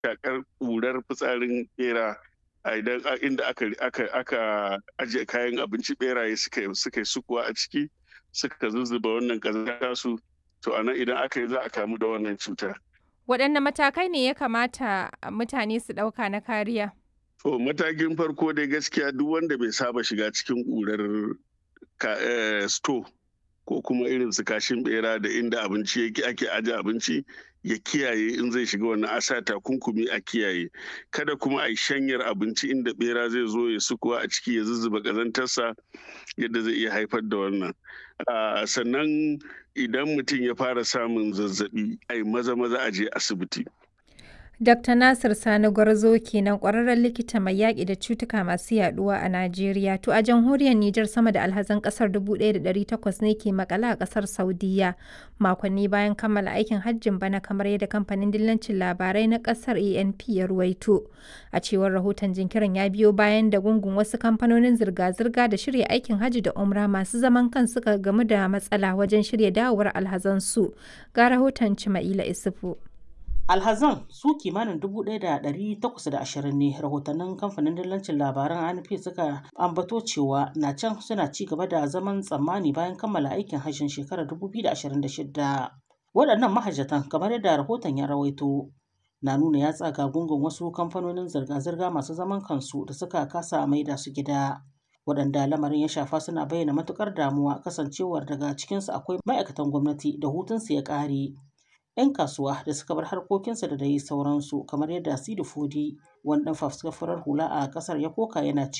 shakar ƙurar fitsarin bera a idan inda aka aka aka ajiye kayan abinci beraye suka suka yi sukuwa a ciki suka zuzzuba wannan ƙazanta su to anan idan aka yi za a kamu da wannan cuta. Waɗanne matakai ne ya kamata mutane su ɗauka na kariya? To matakin farko dai gaskiya duk wanda bai saba shiga cikin ƙurar sto ko kuma irin su kashin bera da inda abinci yake ake aje abinci ya kiyaye in zai shiga wannan asa takunkumi a kiyaye kada kuma a yi shanyar abinci inda bera zai zo ya sukuwa a ciki ya zuzzuba ƙazantarsa yadda zai iya haifar da wannan sannan idan mutum ya fara samun zazzabi a yi maza maza a je asibiti Dr. Nasir Sani Gwarzo kenan ƙwararren likita mai yaƙi da cutuka masu yaɗuwa a Najeriya. To a jamhuriyar Nijar sama da alhazan ƙasar 1,800 ne ke makala a ƙasar Saudiya makonni bayan kammala aikin hajjin bana kamar yadda kamfanin dillancin labarai na ƙasar ANP ya ruwaito. A cewar rahoton jinkirin ya biyo bayan da gungun wasu kamfanonin zirga-zirga da shirya aikin hajji da umra masu zaman kan suka gamu da matsala wajen shirya dawowar alhazansu. Ga rahoton Cima'ila Isufu. alhazan su kimanin 1,820 ne rahotannin kamfanin dillancin labaran anp suka ambato cewa na can suna ci gaba da zaman tsammani bayan kammala aikin hajjin shekarar 2026 waɗannan mahajjatan kamar yadda rahoton ya rawaito na nuna ya tsaga gungun wasu kamfanonin zirga-zirga masu zaman kansu da suka kasa maida su gida waɗanda lamarin ya shafa suna bayyana matukar damuwa kasancewar daga cikinsu akwai ma'aikatan gwamnati da hutunsu ya ƙare 'yan kasuwa da suka bar harkokinsa da dai sauransu kamar yadda Sidi Fodi wani dan fafuskar farar hula a kasar ya koka yana